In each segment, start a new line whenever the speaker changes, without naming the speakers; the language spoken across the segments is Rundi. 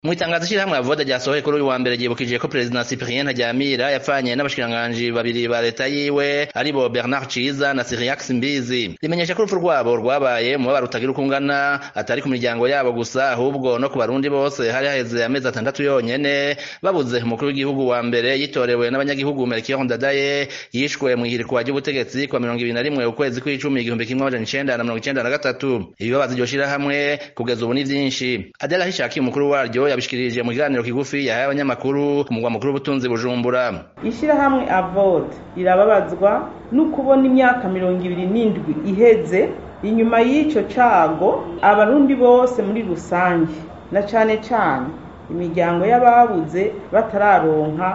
mu itangazo ishirahamwe avoda ryasohoye kuri uyu wa mbere ryibukije ko perezida Cyprien Ntaryamira yapfanye n'abashikiranganji babiri ba leta yiwe aribo Bernard Ciza na Cyriax Mbizi rimenyesha ko urupfu rwabo rwabaye mu babara utagira uko ungana atari ku miryango yabo gusa ahubwo no ku barundi bose hari haheze amezi atandatu yonyene babuze umukuru w'igihugu wa mbere yitorewe n'abanyagihugu Melchior Ndadaye yishwe mu ihirikwa ry'ubutegetsi kwa mirongo ibiri na rimwe ukwezi kw'icumi igihumbi kimwe amajana icenda na mirongo icenda na gatatu ibibabaza iryo shirahamwe kugeza ubu ni vyinshi Adela Hishaki umukuru waryo yabishikirije mu kiganiro kigufi yahaye abanyamakuru ku mugwa mukuru w'ubutunzi Bujumbura
ishirahamwe avode rirababazwa no kubona imyaka mirongo ibiri n'indwi iheze inyuma y'ico cago abarundi bose muri rusange na cane cane imiryango y'ababuze batararonka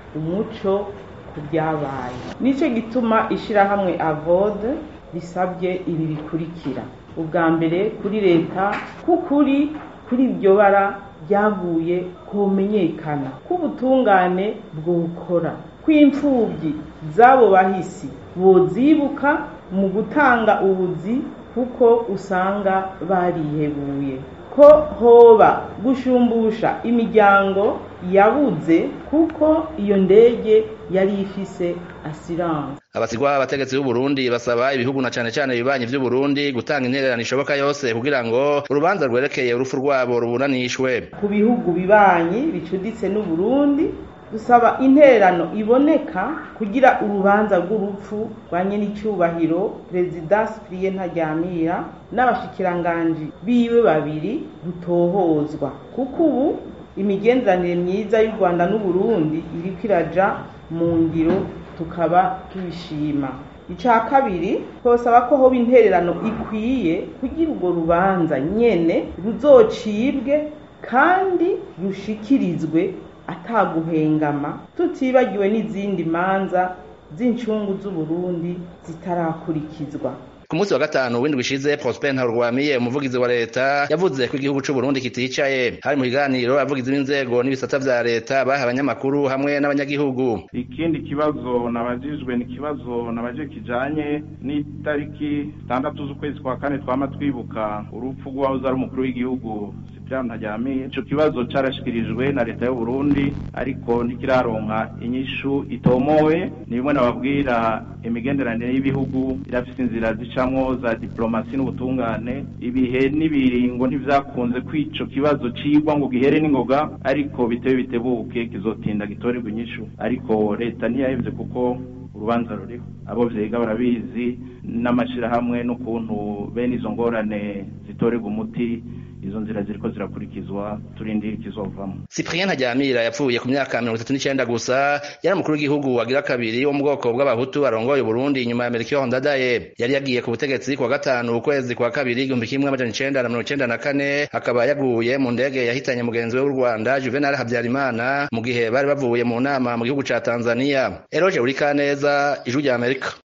umuco ku byabaye nico gituma ishirahamwe avode risabye ibi bikurikira ubwa mbere kuri leta k'ukuri kuri iryo bara ryaguye kumenyekana k'ubutungane bwokora kw'imfubyi z'abo bahisi bozibuka mu gutanga ubuzi kuko usanga barihebuye ko hoba gushumbusha imiryango yabuze kuko iyo ndege yari ifise asiranse
abasigwa abategetsi b'u Burundi basaba ibihugu na cane cane ibibanyi vy'u Burundi gutanga intererano ishoboka yose kugira ngo urubanza rwerekeye urupfu rwabo ruburanishwe
ku bihugu bibanyi bicuditse n'u Burundi dusaba intererano iboneka kugira urubanza rw'urupfu rwa nyenicubahiro perezida Cyprien Ntaryamira n'abashikiranganji biwe babiri rutohozwa kuko ubu imigenderanire myiza y'u Rwanda n'u Burundi iriko iraja mu ngiro tukaba tubishima ica kabiri twosaba ko hoba intererano ikwiye kugira urwo rubanza nyene ruzocibwe kandi rushikirizwe ataguhengama tutibagiwe n'izindi manza z'incungu z'uburundi zitarakurikizwa
ku munsi wa gatanu w'indwi ishize Prosper Ntarurwamiye umuvugizi wa leta yavuze ko igihugu c'u Burundi kiticaye hari mu kiganiro abavugizi b'inzego n'ibisata vya leta baha abanyamakuru hamwe n'abanyagihugu
ikindi kibazo nabajijwe ni ikibazo nabaje kijanye n'itariki zitandatu z'ukwezi kwa kane twama twibuka urupfu rw'uwahoze ari umukuru w'igihugu Cyprien Ntaryamira ico kibazo carashikirijwe na leta y'u Burundi ariko ntikiraronka inyishu itomowe ni bimwe nababwira imigenderanire y'ibihugu irafise inzira zicamwo za diplomasi n'ubutungane ibihe n'ibiringo ntivyakunze kwico kibazo cigwa ngo gihere n'ingoga ariko bitewe bitebuke kizotinda gitorerwa inyishu ariko leta ntiyahevye kuko urubanza ruriho abo vyiga barabizi n'amashirahamwe n'ukuntu bene izo ngorane zitorerwa umuti izo nzira ziriko zirakurikizwa turindira ikizovamo
Cyprien Ntaryamira yapfuye ku myaka mirongo itatu n'icenda gusa yari umukuru w'igihugu wagira kabiri wo mu bwoko bw'abahutu arongoye Burundi inyuma ya Melchior Ndadaye yari yagiye ku butegetsi kuwa gatanu ukwezi kwa kabiri igihumbi kimwe amajana icenda na mirongo icenda na kane akaba yaguye mu ndege yahitanye mugenzi we w'u Rwanda Juvenal Habyarimana mu gihe bari bavuye mu nama mu gihugu ca Tanzania Eroge Urikaneza ijwi rya Amerika